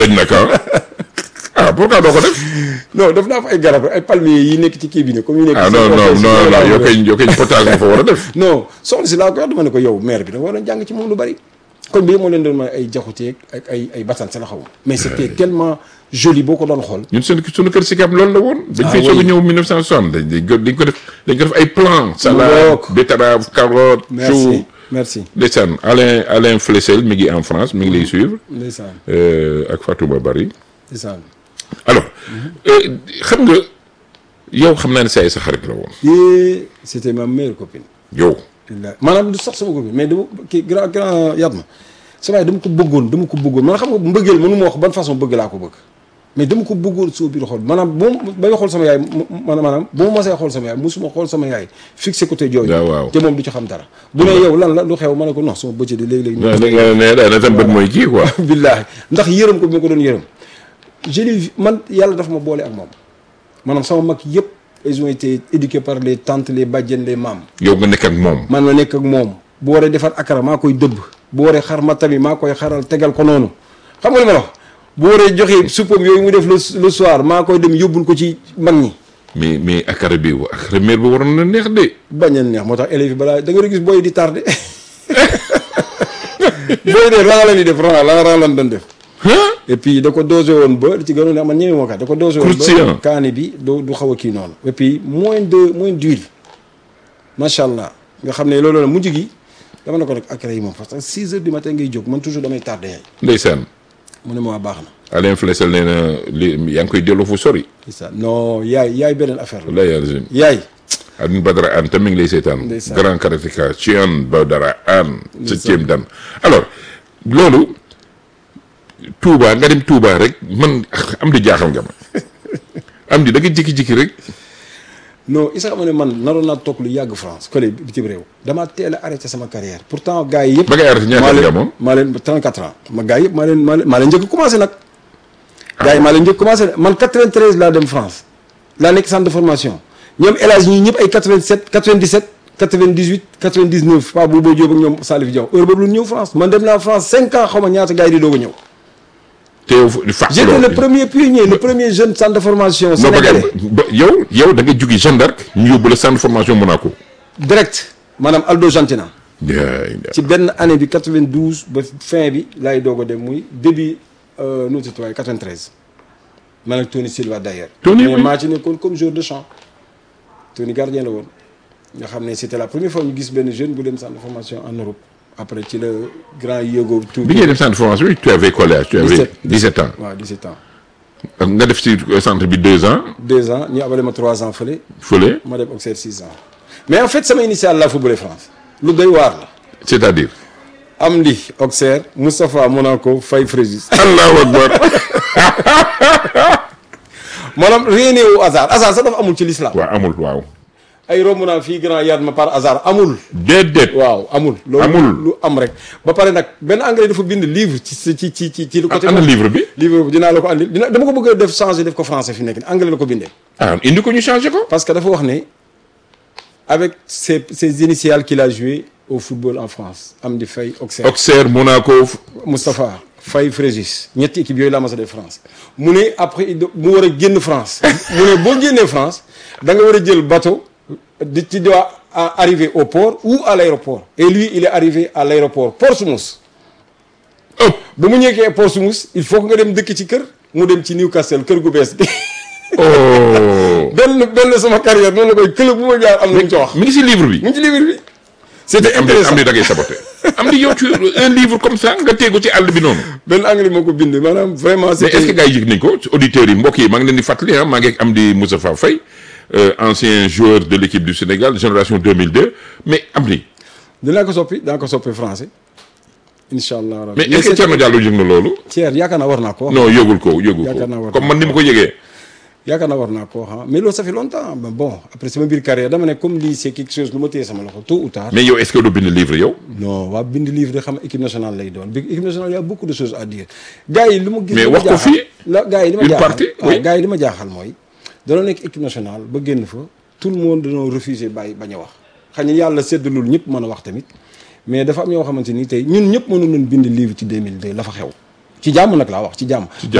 dañ nag ah ah pourquoi doo ko def non def naa fa ay garab rek ay palmiers yi nekk ci kii bi ne comme yu nekk ah ci non non cortège, non yooyu laa non yow war a kay yow kay potage nga fa war a def non soxna si laa ko wax dama ne ko yow maire bi da nga war a jàng ci moom lu bari kon bi moo leen doon may ay jaxuteeg ak ay ay bataan sa la xaw mais c'était tellement joli boo ko doon xool ñun suñu suñu kër si kam loolu la woon dañ Ah fay soog a oui. ñëw 1960 dañ dañ ko dañ ko def dañ ko def ay plan salade ngoog. betterave carotte chou merci merci ndeysaan Alain Alain Flessel mi ngi en France mi ngi lay suivre ndeysaan euh, ak Fatouma Bari ndeysaan alors euh, xam nga yow xam naa ne saa yi sa xarit la woon yee c'était ma meilleure copine yow billahi maanaam du sax sama copine mais dama kii grand grand yaat ma sa waay dama ko bëggoon dama ko bëggoon man xam nga mbëggeel mënu ma wax ban façon bëgg laa ko bëgg mais dama ko bëggoon soo biir xool maanaam bu ma bay xool sama yaay mu- mu- maanaam bu ma masee xool sama yaay musuma xool sama yaay fixé côté jooju waaw waaw. te moom du ci xam dara bu ne yow lan la lu xew ma ne ko non sama bëccëg di léegi-léegi da nga ne daana tam bët mooy kii quoi billaahi ndax yërëm ko bi ma ko doon yërëm je l'ai vu man yàlla dafa ma boole ak moom maanaam sama mag yëpp ils ont été éduqués par les tantes les bàjjen les maam yow nga nekk ak moom man ma nekk ak moom bu waree defar akara maa koy dëbb bu waree xar ma tamit maa koy xaral tegal ko noonu xam nga li ma la wax bu waree joxe suppam yooyu mu def le le soir maa koy dem yóbbul ko ci mag ñi mais mais akara bi akara meer bi waroon na neex de bañ a neex moo tax élèves yi balaa da nga gis booy di tardé booy de rang la ñuy def rang la rang lan doon def et puis da ko dosé woon ba li ci gënoon ne man ñëwee moo kat da ko dosé woon Croustillant. ba kaani bi du du xaw a kii noonu et puis moins de moins d'huile macha allah nga xam ne loolu la mujj gi dama ne ko nag akara yi moom parce que 6 heures du matin ngay jóg man toujours damay tardé yaay ndeysaan mu ne ma waa baax na Alain Flessel nee na li yaa ngi koy delloo fu sori c'est ça non yaay yaay beneen affaire la la yàlla yaay Alioune Badara Anne tamit mi ngi lay seetaan Ndeysaan. grand karatéka Cheikh Badara Anne septième dan alors loolu Touba nga dem Touba rek man am di jaaxal nga ma am di da nga jékki-jékki rek non isa xam ne man naroon naa toog lu yàgg France collé bitim réew damaa teel a arrêté sama carrière pourtant gars yi yëpp ba ngay arrêté ñaata maa nga leen amoon maa leen 34 ans ma gars yëpp maa leen maa leen maa leen njëkk a commencé nag gars yi maa leen njëkk a commencé man 93 laa dem France laa nekk centre de formation ñoom El Hadj ñii ñëpp ay 87 97 98 99 Paa Bouba Diop ak ñoom Salif Diaw heure boobu lu ñëw France man dem naa France 5 ans xaw ma ñaata gars yi di doog a ñëw te yow di fàq j'étais le premier pionnier le premier jeune centre de formation non ba sénégalais ba yow yow da nga jóge Jeanne d'Arc ñu yóbbu la centre de formation Monaco direct maanaam Aldo Gentina yaay ci benn année bi 92 ba fin bi laay doog a dem muy début nu mu tudd waaye 93 man ak Tony Silva d'ailleurs. Tony, mais oui. maa ci nekkoon comme joueur de champ Tony gardien la woon nga xam ne c'était la première fois ñu gis benn jeune bu dem centre de formation en Europe après ci la grand yéego tout bi ngay dem centre de formation bi tu avais quel âge tu avais 17. 17 ans waaw 17 ans nga def ci centre bi 2 ans deux ans ñu abale ma trois ans fële fële ma dem Auxerre six ans mais en fait sama initial la footballé France lu doy waar la c'est-à-dire Amdi Auxerre Moustapha Monaco Faye Fréjus allahu akbar maanaam rien n'est au hasard hasard sax dafa amul ci l'islam waaw amul waaw ay romb naa fii grand yaat ma par hasard amul déedéet waaw amul loolu Amul. lu am rek ba pare nag benn anglais dafa bind livre ci ci ci ci ci ci côté ana livre bi livre bi dinaa la ko andil dina dama ko bëgg a def changer def ko français fi nekk ni anglais la ko bindee ah indi ko ñu changé ko parce que dafa wax ne avec ses ses initiales qu'il a joué au football en France Amdi Faye Auxerre Auxerre Monaco Moustapha Faye Fréjus ñetti équipe yooyu laa mas a def France mu ne après il do- mu war a génn France mu ne boo génnee France da nga war a jël bateau di ci doit à- arriver au port ou à l'aéroport et lui il est arrivé à l'aéroport Portsmouth oh ba mu ñëkkee Portsmouth il faut que nga dem dëkk ci kër mu dem ci Newcastle kër gu bees gi oh benn benn sama carrière noonu la koy club bu ma jaar am na mu ci wax mi ngi si livre bi mu ngi ci livre bi c'était am di intéressant am di da ngay saboté am di yow tu un livre comme ça nga teegu ci àll bi noonu benn anglais moo ko bind maanaam vraiment mais est-ce que c'était gars yi yëg nañ ko auditeurs yi mbokk yi maa ngi leen di fàttali ah maa ngi ak Amdi Moustapha Faye euh, ancien joueur de l'équipe du Sénégal génération 2002 mais Amdi dinaa ko soppi dinaa ko soppi français incha allah rabbi mais est-ce que Thierno Diallo yëg na loolu Thierno yaakaar naa war naa ko wax non yëgul ko yëgul Yaakaar naa ko war comme na man ni ma ko yëgee yaakaar naa war naa ko wax ah mais loolu ça fait longtemps mais bon après sama biir carrière dama ne comme lii c'est quelque chose lu ma téye sama loxo tôt ou tard mais yow est-ce que doo bind livre yow non waa bind livre de xam équipe nationale lay doon bi équipe nationale y a beaucoup de choses à dire gars yi lu ma gis Mais li ma wax ko jaaxal- fii. la gars yi li ma Une jaaxal partie, waaw oui. gars yi li ma jaaxal mooy danoo nekk équipe nationale ba génn fa tout le monde dañoo refusé bàyyi bañ a wax xëy na yàlla seddalul ñëpp mën a wax tamit mais dafa am yoo xamante ni tey ñun ñëpp mënu nañ bind livre ci 2002 la fa xew ci jàmm nag laa wax ci jàmm